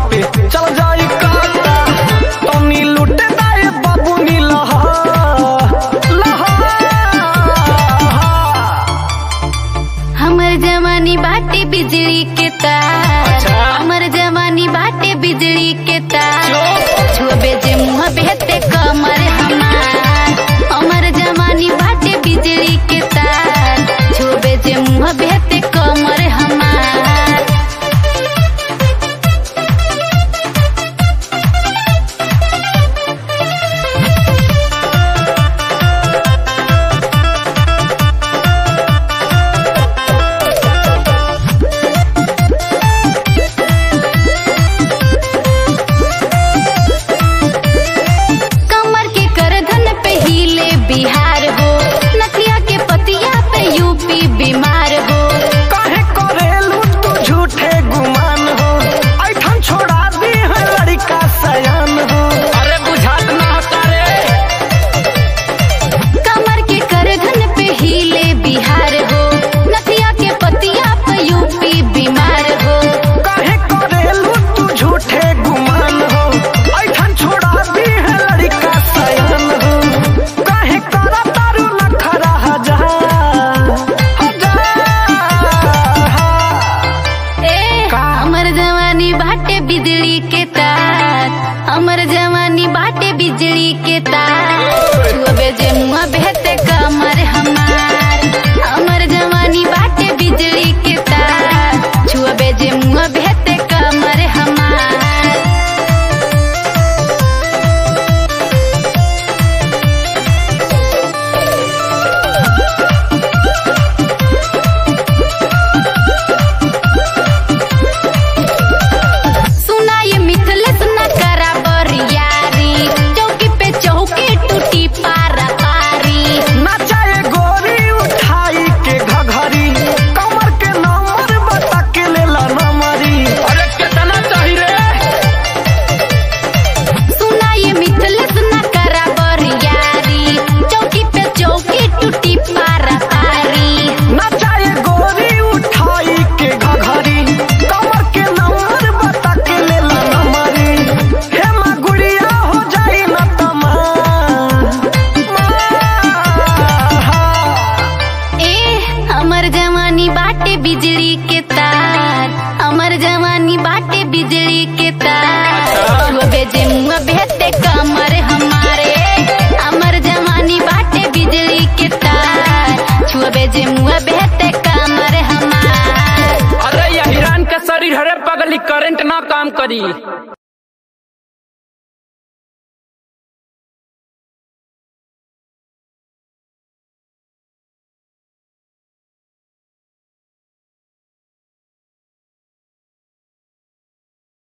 पे चल जाई काटा तनी लुटे दाए बाबू नी लहा लहा हमर जवानी बाटे बिजली के तार अच्छा। हमर जवानी बाटे बिजली के तार जो। छुबे जे मुँह बेहते कमर हमार हमर जवानी बाटे बिजली के तार छुबे जे मुँह बेहते कमर हमार कमर के करधन पे हिले बिहार हो नथिया के पतिया पे यूपी बीमार हो काहे करेलू तू झूठे गुमान हो ऐठन छोड़ा दी है लड़का सयान हो अरे बुझात ना करे कमर के करधन पे हिले बिहार हो नथिया के पतिया पे यूपी बीमार हो काहे करेलू तू झूठे गुमान हो ऐठन छोड़ा दी है लड़का सयान हो काहे करा तारू नखरा हजार हजार ए हमर जवानी बाटे बिजली के तार हमर जवानी बाटे बिजली के तार छुबे जे मुँह बेहते कमर हमार हमर जवानी बाटे बिजली के तार छुबे जे मुँह बेहते कमर हमार सुना ये मिथलेस न करा बरियारी चौकी पे चौकी टूटी पारा पारी नचाए गोरी उठाई के घघरी कमर के नंबर बता के लेला नमरी अरे कितना चाहिए रे सुना ये मिथलेस न करा बरियारी चौकी पे चौकी टूटी पारा पारी नचाए गोरी उठाई के घघरी कमर के नंबर बता के लेला नमरी हे माँ गुड़िया हो जाई न तमा ए हमर जवानी बाटे बिजली के तार हमर जवानी बाटे बिजली के तार छुबे जे मुँह बेहते कमर हमारे हमर जवानी बाटे बिजली के तार छुबे जे मुँह बेहते कमर हमार अरे ये हिरान के शरीर हरे पगली करंट ना काम करी